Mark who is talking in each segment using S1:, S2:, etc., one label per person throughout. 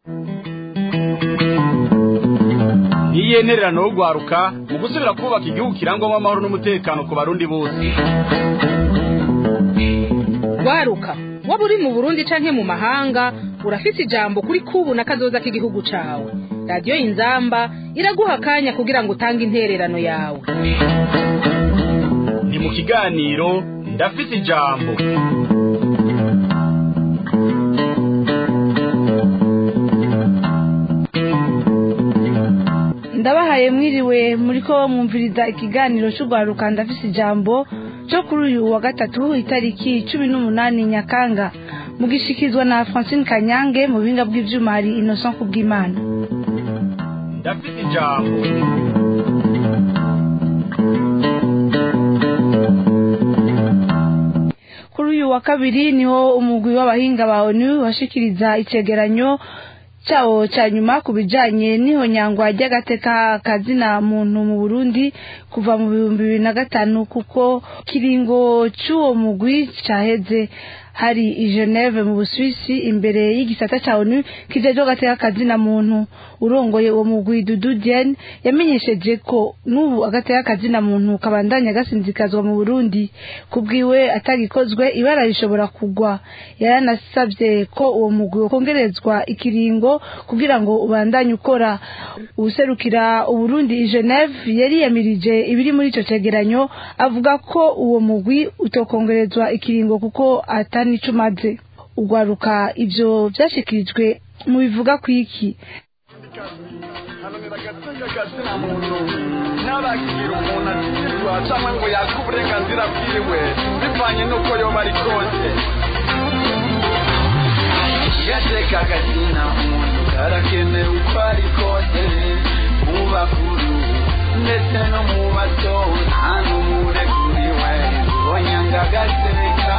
S1: ntiyenererano yo guharuka mu gusubira kubaka igihugu kirangwamo amahoro n'umutekano ku barundi bose
S2: waruka waba uri mu burundi canke mu mahanga urafise ijambo kuri kubu na kazoza k'igihugu cawe radiyo inzamba iraguha akanya kugira ngo utange intererano yawe
S1: ni mu kiganiro ndafite ijambo
S3: ndabahaye mwiriwe muri ko mwumviriza ikiganiro cy'urwaruka ndafise ijambo cyo kuri uyu wa gatatu itariki cumi n'umunani nyakanga mugishikizwa na francine kanyange mu buhinga bw'ivyuma hari innocent kubw'imana
S1: ndafite ijambo
S3: kuri uyu wa kabiri niho umugwi w'abahinga ba onu washikiriza icegeranyo cyawo cya nyuma ku bijanye n'ihonyangwa ry'agateka kazina muntu mu burundi kuva mu bihumbi bibiri na gatanu kuko kiringo c'uwo mugwi caheze hari i Geneve mu Busuwisi imbere y'igisata ca ONU kijejwe agateka kazina muntu urongoye uwo mugwi Dudu Diene yamenyesheje ko n'ubu agateka kazina muntu kabandanya gasinzikazwa mu Burundi kubwiwe atagikozwe ibara rishobora kugwa yaranasabye ko uwo mugwi kongerezwa ikiringo kugira ngo ubandanye ukora ubuserukira Uburundi i Geneve yariyamirije ibiri muri ico cegeranyo avuga ko uwo mugwi utokongerezwa ikiringo kuko atari nico umaze ugwaruka ivyo vyashikirijwe mu bivuga kwiki
S1: ntabagira umuntu akirwa cyangwa ngo yake uburenganzira bwiwe bivanye n'uko yoba ari kose
S4: gateka kazina umuntu karakenewe uko ari kose mu bakuru ndetse no mu bato nta n'umurekuriwe ubonyanga agateka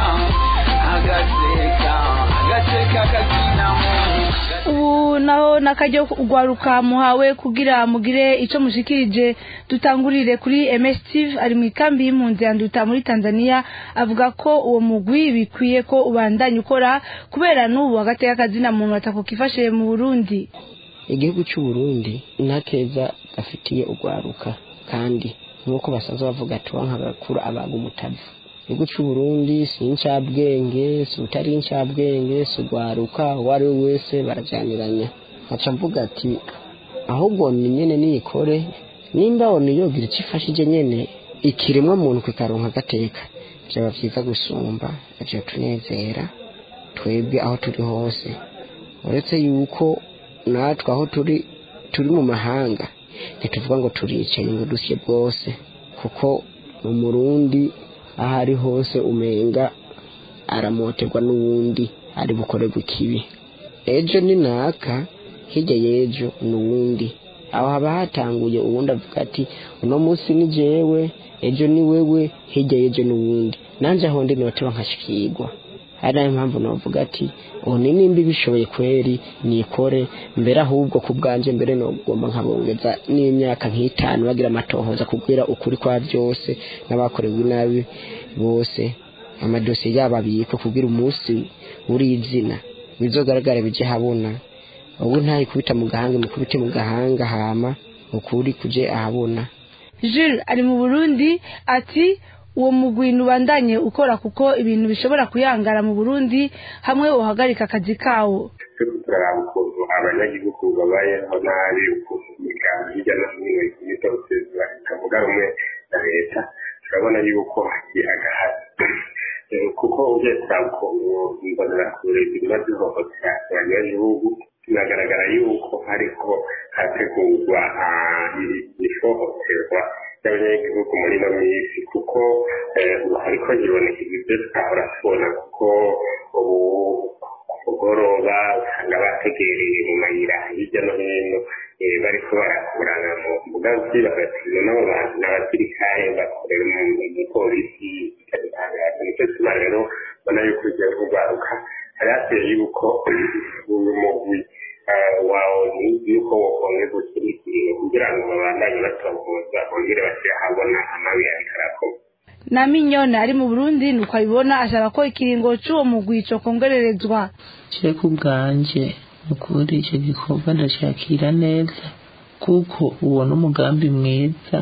S4: agateka agateka kazina muntu
S3: ubu naho nakajya ugwaruka muhawe kugira mugire ico mushikirije dutangurire kuri MS Steve ari mu ikambi y'impunzi ya Nduta muri Tanzania avuga ko uwo mugwi bikwiye ko ubandanya ukora kubera n'ubu hagati y'akazina muntu atakukifashe mu Burundi
S5: igihugu cy'u Burundi ntakeza gafitiye ugwaruka kandi nk'uko basanzwe bavuga ati wanka gakura abaga umutavu igihugu cy'u Burundi si incabwenge si utari incabwenge si ugwaruka uwo ari we wese barajyaniranya nkaca mvuga ati ahubwo ni nyene niyikore nimba oni yogira icyo ifashije nyene ikiremwa muntu kikaronka agateka byaba byiza gusumba ivyo tunezera twebwe aho turi hose uretse yuko natwe aho turi turi mu mahanga ntituvuga ngo turicaye ngo dusye bwose kuko mu murundi aho ari hose umenga aramoterwa n'uwundi ari bukorerwa ikibi ejo ni naka hirya y'ejo n'uwundi aho haba hatanguye uwundi avuga ati uno munsi ni jewe ejo ni wewe hirya y'ejo n'uwundi nanjye aho ndi noteba nkashikirwa ari nayo mpamvu navuga ati ubu ni nimba ibishoboye kweri nikore mbere ahubwo ku bwanjye mbere nogomba nkabongeza n'imyaka nk'itanu bagira amatohoza kubwira ukuri kwa byose n'abakorewe nabi bose amadosiye yabo abikwe kubwira umunsi uri izina bizogaragara bije habona ubu ntayikubita mu gahanga mukubite mu gahanga hama ukuri kuje ahabona
S3: Jules ari mu Burundi ati uwo mugwi ubandanye ukora kuko ibintu bishobora kuyangara mu Burundi hamwe uhagarika akazi kawo
S6: turaraba ukuntu abanyagihugu babayeho nabi ukuntu imiryango hirya no hino y'itose zitavuga rumwe na leta turabona yuko hakiri agahazi kuko ugiye kuraba ukuntu imbonerakure zirima zihohotera abanyagihugu biragaragara yuko hariho hategurwa ihohoterwa ry'abanyagihugu muri ino minsi kuko ubu hariko hibonekeza ibyo twahora tubona kuko ubu kugoroba usanga bategereye mu mayira hirya no hino bariko barakurana mu mbuga z'ibagatizo n'abo bantu n'abasirikare bakorera mu polisi ikabitangaza nicyo tuma rero ubona yuko ugiye kurwaruka hari hateye yuko uyu mugwi wawe yuko wokongeza ukirikiriye kugira ngo babandanye batohoza bongere bashyire ahabona amabi ariko arakorwa
S3: na minyoni ari mu burundi nuko abibona asaba ko ikiringo cy'uwo mugwi cyo kongererezwa
S7: je ku bwanje ukuri icyo gikorwa ndashakira neza kuko uwo n'umugambi mwiza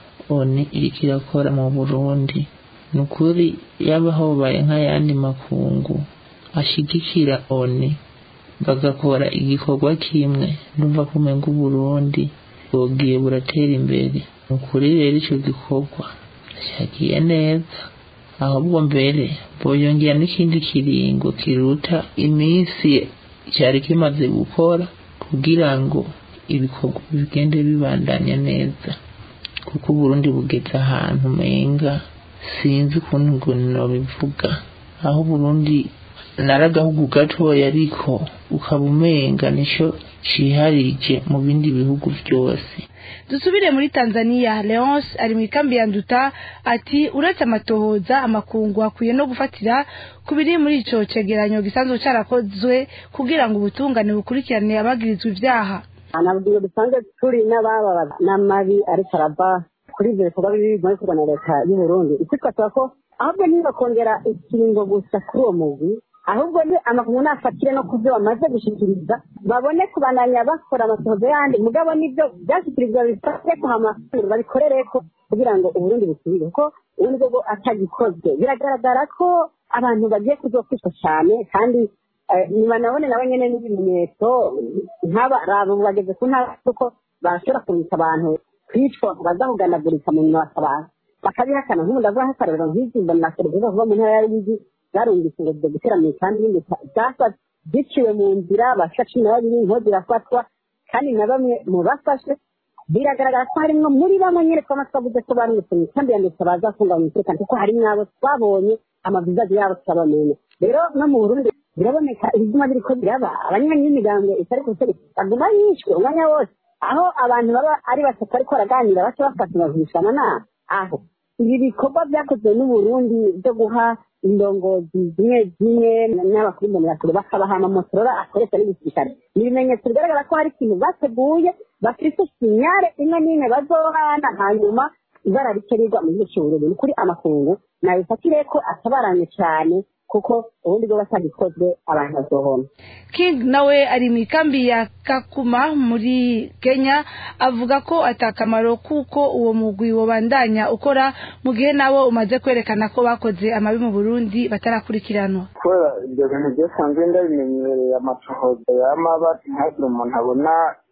S7: oni iriko irakora mu burundi ni ukuri yaba hobaye nk'ayandi makungu ashigikira oni bagakora igikorwa kimwe ndumva ko umenga uburundi bwogiye buratera imbere ni ukuri rero icyo gikorwa ndashakiye neza ahubwo mbere boyongera n'ikindi kiringo kiruta iminsi cyari kimaze gukora kugira ngo ibikorwa bigende bibandanya neza kuko uburundi bugeze ahantu umenga sinzi ukuntu ngo nobivuga aho uburundi naragahugu gatoya ariko ukaba umenga nico ciharije mu bindi bihugu byose
S3: dusubire muri tanzania leonce ari mu ikambi ya nduta ati uretse amatohoza amakungu akwiye no gufatira ku biri muri ico cegeranyo gisanzwe carakozwe kugira ngo ubutungane bukurikirane abagirizwa ivyaha
S8: nabwiye dusanzwe turi n'ababa n'amabi ariko arava kuri ibyo bikorwa bibi biri gukorwa na leta y'u Burundi icyo twasaba ko ahubwo niba kongera ikiringo gusa kuri uwo mugwi ahubwo ni amakungu nafatire no ku byo bamaze gushikiriza babone kubandanya bakora amasohozo yandi mugabo nibyo byashyikirizwa bifate kuhama babikorere ko kugira ngo uburundi busubire kuko ubundi bwo atagikozwe biragaragara ko abantu bagiye kuzokwicwa cyane kandi nibanabone nabo nyene n'ibimenyetso nk'aba raba ubu bageze ku ntara kuko barashobora kubita abantu kwicwa bazahuganagurika mu nyuma bakaba bakabihakana nk'ubu ndavuga nk'akarorero nk'izi mbona serivisi kuva mu ntara ya ruyigi zarumvise ngo zigiye gutera mu ikambi y'indi zasa ziciwe mu nzira bashika cumi na babiri inkozi irafatwa kandi na bamwe mu bafashwe biragaragara ko harimwo muri bamwe nyine twama twavuze ko barungitse mu ikambi ya ndetse baza kunganya umutekano kuko harimwo abo twabonye amavizazi yabo tukabamenya rero no mu burundi biraboneka ibizima biriko biraba abanywanyi b'imigambwe itari ku butegetsi baguma yishwe umwanya wose aho abantu baba ari batatu ariko baraganira baca bafata bagurishana nama aho ibi bikorwa byakozwe n'uburundi byo guha indongozi zimwe zimwe n'abakuru mbonerakure bakabaha amamotorora akoresha n'igisirikare ni ibimenyetso bigaragara ko hari ikintu bateguye bafite sinyare imwe n'imwe bazohana hanyuma ibara rikenerwa mu gihugu cy'uburundi ni kuri amakungu nabifatire ko atabaranye cyane kuko ubundi bwo batagikozwe abantu bazohona
S3: king nawe ari mu ikambi ya kakuma muri kenya avuga ko atakamaro kuko uwo mugwi wobandanya ukora mu gihe nabo umaze kwerekana ko bakoze amabi mu burundi batarakurikiranwa
S9: kubera ibyo bintu byasanzwe ndabimenyereye amatohoza y'amaba ntihagire umuntu abona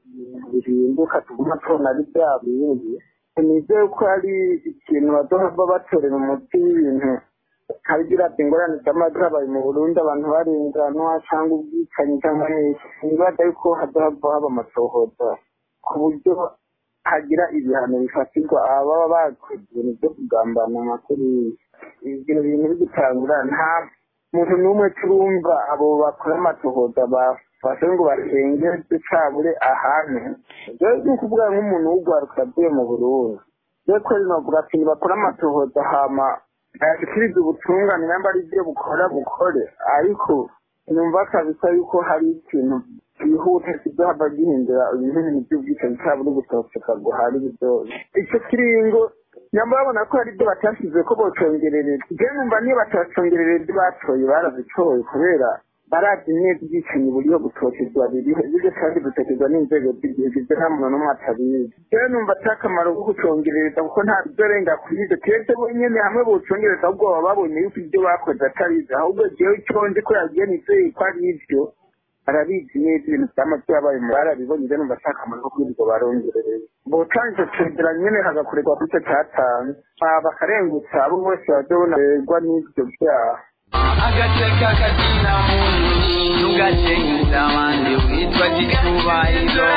S9: bihinduka tuguma tubona ari bya bindi nizeye ko ari ikintu bazohava batorera umuti w'ibintu habigira ati ingorane z'amajwi habaye mu burundi abantu barenganwa cyangwa ubwicanyi cyangwa n'iki nibaza yuko hazohava haba amatohoza ku buryo hagira ibihano bifatirwa ababa bakoze ibintu byo kugambana amakuru ibyo bintu bigitangura nta muntu n'umwe turumva abo bakora amatohoza bafashe ngo basengeze cabure ahantu rero ni ukuvuga nk'umuntu w'urwaruka avuye mu burundi rero ko rinovuga ati ntibakora amatohoza hama ntayashikirize ubutungane namba ari byo bukora bukore ariko numva kabisa yuko hari ikintu byihuta kizohava gihindura ibintu by'ubwicanyi cabure gutoseka guhari byose ico kiringo nyamba babona ko hari ibyo batashyize ko bocongerereza je numva niyo batacongerera ibyo batoye barazitoye kubera barazi neza ubwicanyi buriho gutotezwa biriho ibyo kandi gutotezwa n'inzego z'igihugu ibyo nta muntu n'umwe atabizi rero numva ata akamaro ko gucongerereza kuko nta bizorenga kuri ibyo keretse bonyene hamwe bocongereza ahubwo baba babonye yuko ibyo bakoze atarizi ahubwo jewe icyo nzi ko yagiye nizeye ko ari ibyo arabizi neza ibintu vyama vyabaye mu barabibonye rero numva ata akamaro ko kwirirwa barongerereza botanga ico cegeranyo nyene hagakorerwa kuri ico catanze bakarengutsa abo bose bazobonerwa n'ivyo vyaha
S4: agateka kazina muntu ntugakenguza abandi witwa gitubahiro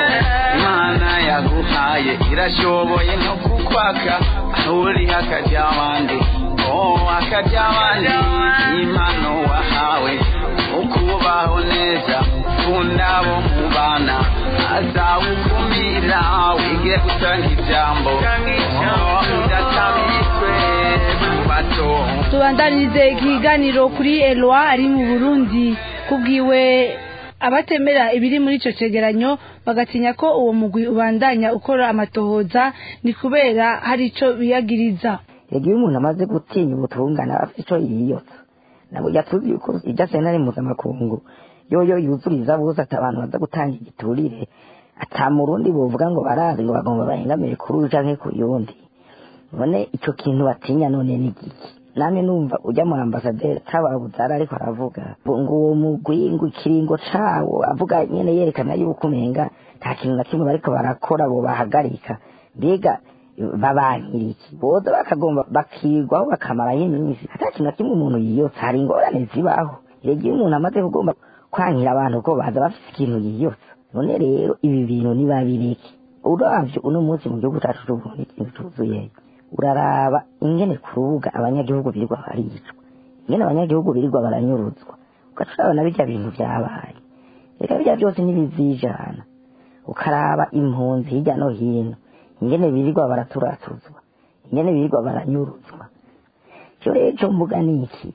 S4: imana yaguhaye irashoboye no kukwaka aho uri hakajya abandi oh hakajya abandi impano wahawe ukubaho neza ukunda abo mubana azawukumira wige gutanga ijambo oh, udatabitswe mu bato
S3: tubandanirize ikiganiro kuri elwa ari mu burundi kubwiwe abatemera ibiri muri ico cegeranyo bagatinya ko uwo mugwi ubandanya ukora amatohoza ni kubera hari ico biyagiriza
S10: yagiye umuntu amaze gutinya ubutungane afite ico yiyotsa nabo yatuzi yuko irya sentare mpuzamakungu yoyo yuzuriza bose ati abantu baza gutanga igiturire ata murundi bovuga ngo barazi ngo bagomba bahengamire kuri uyu canke ku yundi none ico kintu batinya none ni giki namwe numva ujya mu ambasaderi tababuzara ariko aravuga ngo uwo mugwi ngo ikiringo cawo avuga nyene yerekana yuko umenga nta kintu na kimwe bariko barakora bo bahagarika mbega babankiriki boza bakagomba bakigwaho bakamaraho iminsi ata kintu na kimwe umuntu yiyotsa hari ingorane zibaho rege iyo umuntu amaze kugomba kwankira abantu ko baza bafite ikintu yiyotsa none rero ibi bintu ntibabireke uravye uno munsi mu gihugu cacu c'uburundi ikintu cuzuyeyo uraraba ingene ku rubuga abanyagihugu birirwa baricwa ingene abanyagihugu birirwa baranyuruzwa ugaca urabona birya bintu vyabaye reka birya byose ntibizijana ukaraba impunzi hirya no hino ingene birirwa baraturatuzwa ingene birirwa baranyuruzwa cyo rero ico mvuga ni iki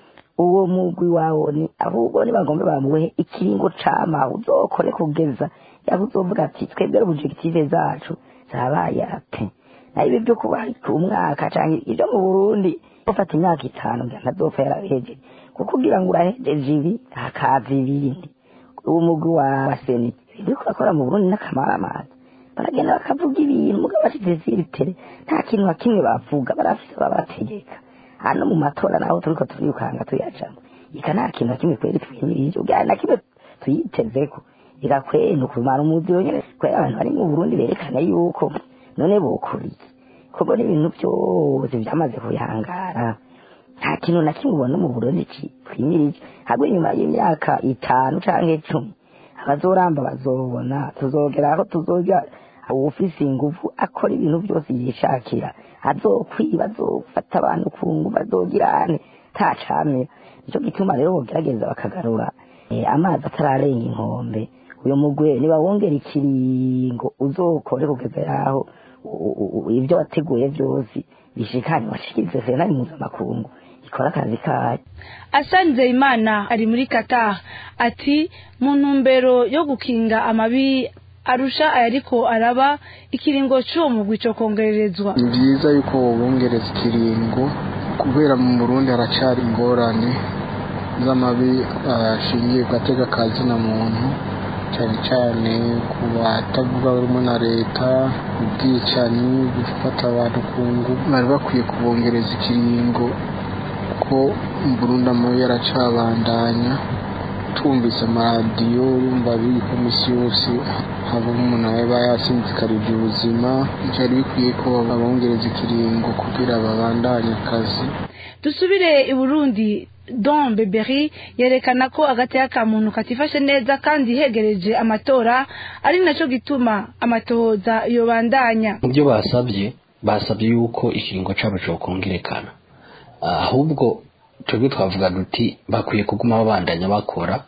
S10: uwo mugwi wawo ni ahubwo nibagombe bamuhe ikiringo cama uzokore kugeza yaba uzovuga ati twebwe objective zacu zabaye ape nayo ibi byo kuba ku mwaka canke ibyo mu Burundi ufata imyaka itanu ngira ntazopfa yarahejeje kuko kugira ngo urahejeje ibi hakaza ibindi uwo mugwi wa seni biriko bakora mu Burundi n'akamaramaza baragenda bakavuga ibintu mugabo bashyize ziritere nta kintu na kimwe bavuga barafise babategeka hano mu matora naho turiko turikanga tuyajamo ika nta kintu na kimwe kweri twimirije ubwa na kimwe tuyitezeko ika kwenu kumara umuziro nyene kwera abantu bari mu Burundi berekana yuko none bokuriye kuko n'ibintu byose byamaze kuyangara nta kintu na kimwe ubona mu Burundi twimirije habwo inyuma y'imyaka itanu canke icumi abazoramba bazobona tuzogera aho tuzoja uwufise ingufu akora ibintu byose yishakira azokwiba azofata abantu ku ngufu azogirane ntacamira nico gituma rero bogerageza bakagarura amazi atararenga inkombe uyu mugwe niba wongera ikiringo uzokore kugeza yaho ibyo wateguye byose bishikanye washikirize senari mpuzamakungu ikora akazi kayo
S3: asanze imana ari muri qatar ati mu ntumbero yo gukinga amabi arusha ayariko araba ikiringo c'uwo mugwi co kongererezwa
S11: ni byiza yuko wobongereza ikiringo kubera mu burundi haracari ingorane z'amabi ashingiye ku gatega kazi na muntu cyane cyane ku batavuga barimo na leta ubwicanyi gufata abantu ku ngufu bari bakwiye kubongereza ikiringo ko mu burundi amabi yaracabandanya tumvise amaradiyo yumva biri misi yose havamo umuntu aba yasinzikarije ubuzima byari bikwiye ko babongereza ikiringo kugira babandanye akazi
S3: dusubire i burundi don beberi yerekana ko agateka ka muntu katifashe neza kandi hegereje amatora ari nacyo gituma amatohoza yobandanya
S12: mu byo basabye basabye yuko ikiringo cyabo cyokongerekana ahubwo twebwe twavuga duti bakwiye kuguma babandanya bakora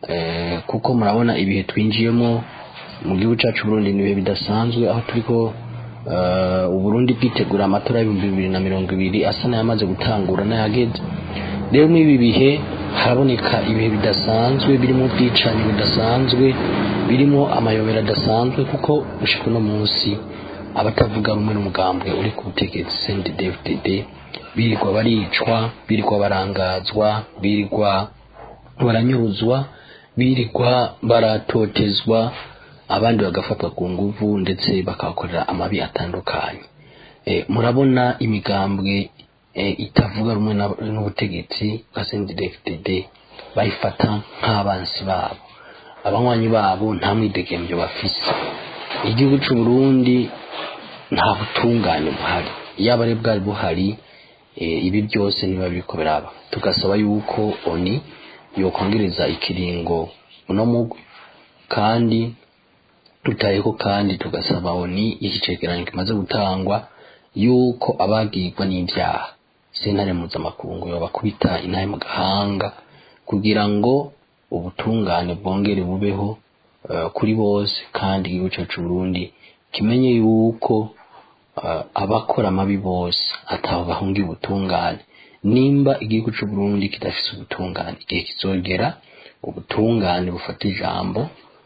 S12: kuko murabona ibihe twinjiyemo mu gihugu cyacu Burundi ni ibihe bidasanzwe aho turiko uburundi bwitegura amatora y'ibihumbi bibiri na mirongo ibiri asa n'ayamaze gutangura n'ayageze rero muri ibi bihe haraboneka ibihe bidasanzwe birimo ubwicanyi budasanzwe birimo amayobera adasanzwe kuko gushika uno munsi abatavuga rumwe n'umugambwe uri ku butegetsi CNDD-FDD birirwa baricwa birirwa barangazwa birirwa baranyuruzwa birirwa baratotezwa abandi bagafatwa ku nguvu ndetse bakabakorera amabi atandukanye murabona imigambwe itavuga rumwe n'ubutegetsi bwa CNDD-FDD bayifata nk'abansi babo abanywanyi babo nta mwidegembyo bafise igihugu cy'u Burundi nta butungane buhari yaba ari bwari buhari ibi byose niba biriko biraba tugasaba yuko oni yokongereza ikiringo uno mugwi kandi tutayeko kandi tugasaba oni iki cegeranyo kimaze gutangwa yuko abagirwa n'ibyaha sentare mpuzamakungu yobakubita inahe mu gahanga kugira ngo ubutungane bwongere bubeho kuri bose kandi igihugu cyacu Burundi kimenye yuko abakora amabi bose ataho bahungiye ubutungane nimba igihugu cy'u Burundi kidafite ubutungane igihe kizogera ubutungane bufata ijambo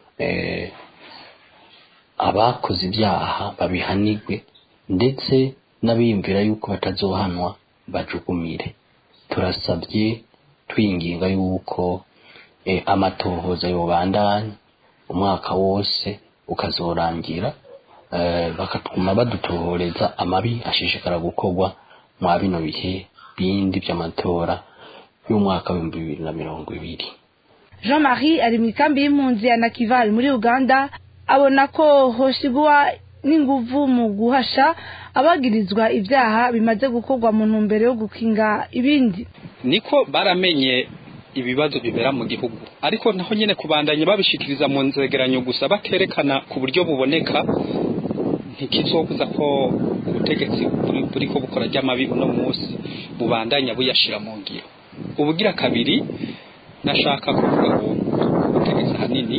S12: abakoze ibyaha babihanirwe ndetse n'abiyumvira yuko batazohanwa bajugumire turasabye twinginga yuko eh, amatohoza yobandanya umwaka wose ukazorangira eh, bakatuma badutohoreza amabi ashishikara gukorwa mwa bino bihe bindi by'amatora y'umwaka w'ibihumbi bibiri na mirongo ibiri
S3: jean marie ari mu ikambi y'impunzi ya nakivari muri uganda abona ko hoshigwa n'inguvu mu guhasha abagirizwa ibyaha bimaze gukorwa mu ntumbero yo gukinga ibindi
S13: niko baramenye ibibazo bibera mu gihugu ariko naho nyine kubandanya babishikiriza mu nzegeranyo gusa baterekana ku buryo buboneka ntikizobuza ko ubutegetsi buri- buriko bukora ry'amabi uno munsi bubandanya buyashira mu ngiro ubugira kabiri nashaka kuvuga ngo ubutegetsi ahanini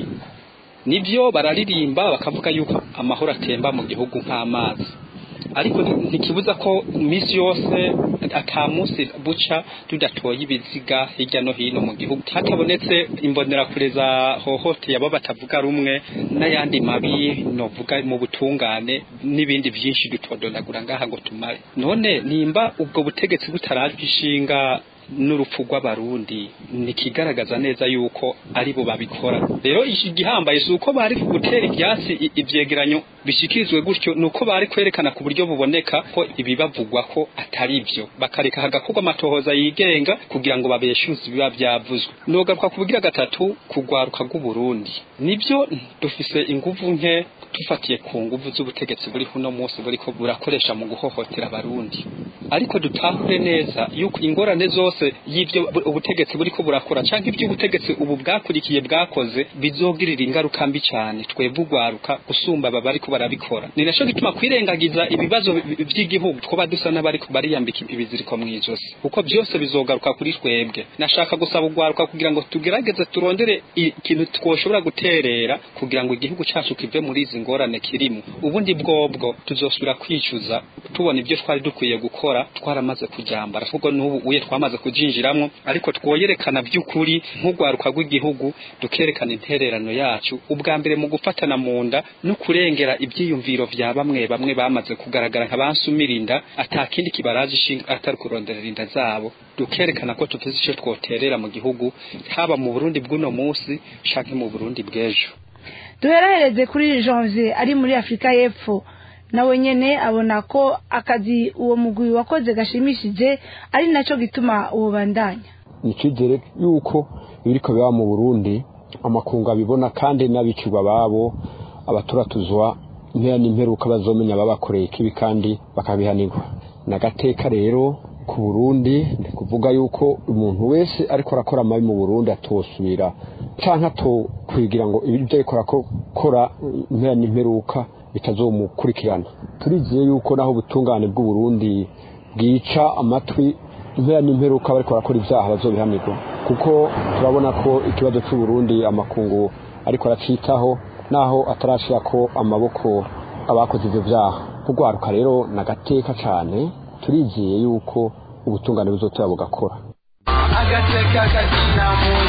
S13: nibyo bararirimba bakavuga yuko amahoro atemba mu gihugu nk'amazi ariko nti- ntikibuza ko iminsi yose ata munsi buca tudatoye ibiziga hirya no hino mu gihugu hatabonetse imbonerakure za hohoteye abo batavuga rumwe n'ayandi mabi novuga mu butungane n'ibindi byinshi dutodonagura ngaha ngo tumare none nimba ubwo butegetsi butarajwe ishinga n'urupfu rw'abarundi nikigaragaza neza yuko ari bo babikora rero iki gihambaye si uko bari gutera ibyatsi i- ivyegeranyo bishikirizwe gutyo ni uko bari kwerekana ku buryo buboneka ko ibibavugwa ko atari byo bakareka hagakorwa amatohoza yigenga kugira ngo babeshuze ibiba byavuzwe nogaruka ku bugira gatatu kugwaruka rw'uburundi nibyo dufise inguvu nke dufatiye ku nguvu z'ubutegetsi buri uno munsi buriko burakoresha mu guhohotera abarundi ariko dutahure neza yuko ingorane zose y'ibyo bu- ubutegetsi buriko burakora canke ibyo ubutegetsi ubu bwakurikiye bwakoze bizogirira ingaruka mbi cyane twebwe ugwaruka gusumba aba bariko barabikora ni naco gituma kwirengagiza ibibazo bi- by'igihugu twoba dusa n'abariko bariyambika ibiziriko mw'ijosi kuko byose bizogaruka kuri twebwe nashaka gusaba ugwaruka kugira ngo tugerageze turondere ikintu twoshobora guterera kugira ngo igihugu cacu kive muri izi ngorane kirimo ubundi bwobwo tuzosubira kwicuza tubona ibyo twari dukwiye gukora twaramaze kujyambara ahubwo n'ubu uye twamaze kujinjiramwo ariko twoyerekana by'ukuri nk'urwaruka rw'igihugu dukerekana intererano yacu ubwa mbere mu gufatana mu nda no kurengera ibyiyumviro vya bamwe bamwe bamaze kugaragara nka bansumirinda atakindi kibaraje ishinga atari kuronderera inda zabo dukerekana ko tuvuze icyo twoterera mu gihugu haba mu Burundi bw'uno munsi canke mu Burundi bw'ejo
S3: duherahereze kuri janvier ari muri afurika y'epfo nawe nyene abona ko akazi uwo mugwi wakoze gashimishije ari naco gituma uwo bandanya
S14: ni icyizere yuko ibiriko biba mu burundi amakungu abibona kandi n'abicirwa babo abaturatuzwa impera n'imperuka bazomenya babakoreye ikibi kandi bakabihanirwa n'agateka rero ku burundi ni kuvuga yuko umuntu wese ariko arakora amabi mu burundi atosubira canke atokwigira ngo ibyo ariko arakora impera n'imperuka bitazomukurikirana turizeye yuko naho ubutungane bw'uburundi bwica amatwi impera n'imperuka bariko barakora ibyaha bazobihanirwa kuko turabona ko ikibazo c'uburundi amakungu ariko aracitaho naho atarashirako amaboko abakoze ivyo vyaha kugwaruka rero nagateka cane turizeye yuko ubutungane buzotera bugakora
S4: agateka kazina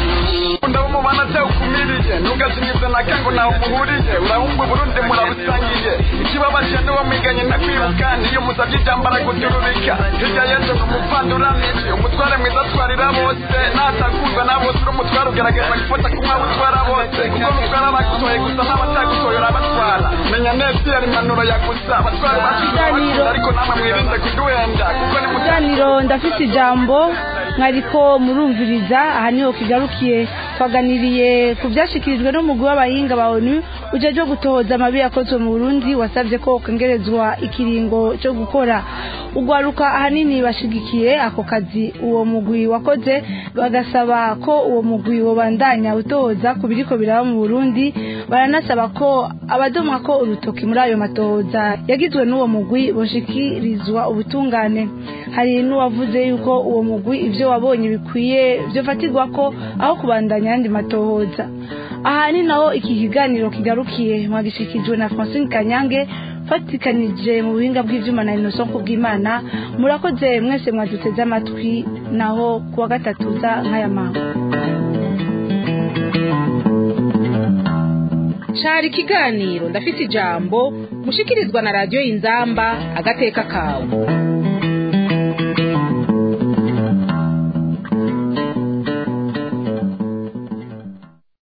S4: muntu
S1: ndabumubana cyawukumiriye ntugazimize na kango nawe muhuriye urahumva uburundi murabusangiye ikibabaje niwo mwiganye ndakwibuka niyo musabye ijambo araguturubika hirya yesu ngo umupfanduranije umutware mwiza atwarira bose natakuzwa na bose uri umutware ugerageza gufata kumwe utwara bose kuko umutware abagutoye gusa n'abatagutoye urabatwara menya neza iyo ari impanuro ya gusa abatware bacu ariko namwe mwirinde kuduhenda kuko ni
S3: ikiganiro ndafite ijambo mwariko murumviriza aha niho kigarukiye twaganiriye ku byashyikirijwe n'umugwi w'abahinga ba onu ujyaje gutohoza amabi yakozwe mu burundi wasabye ko kongerezwa ikiringo cyo gukora ugwaruka ahanini bashigikiye ako kazi uwo mugwi wakoze bagasaba ko uwo mugwi wobandanya utohoza ku biriko biraba mu burundi baranasaba ko abadomwa ko urutoki muri ayo matohoza yagizwe n'uwo mugwi boshikirizwa ubutungane hari n'uwavuze yuko uwo mugwi ibyo wabonye bikwiye byofatirwa ko aho kubandanya ayandi matohoza aha ni naho iki kiganiro kigarukiye mwagishikijwe na francine kanyange fatikanije mu buhinga bw'ibyuma na innocent kubw'imana murakoze mwese mwaduteze amatwi naho kuwa gatatu za nk'aya mango
S2: cari ikiganiro ndafite ijambo mushikirizwa na radiyo y'inzamba agateka kawe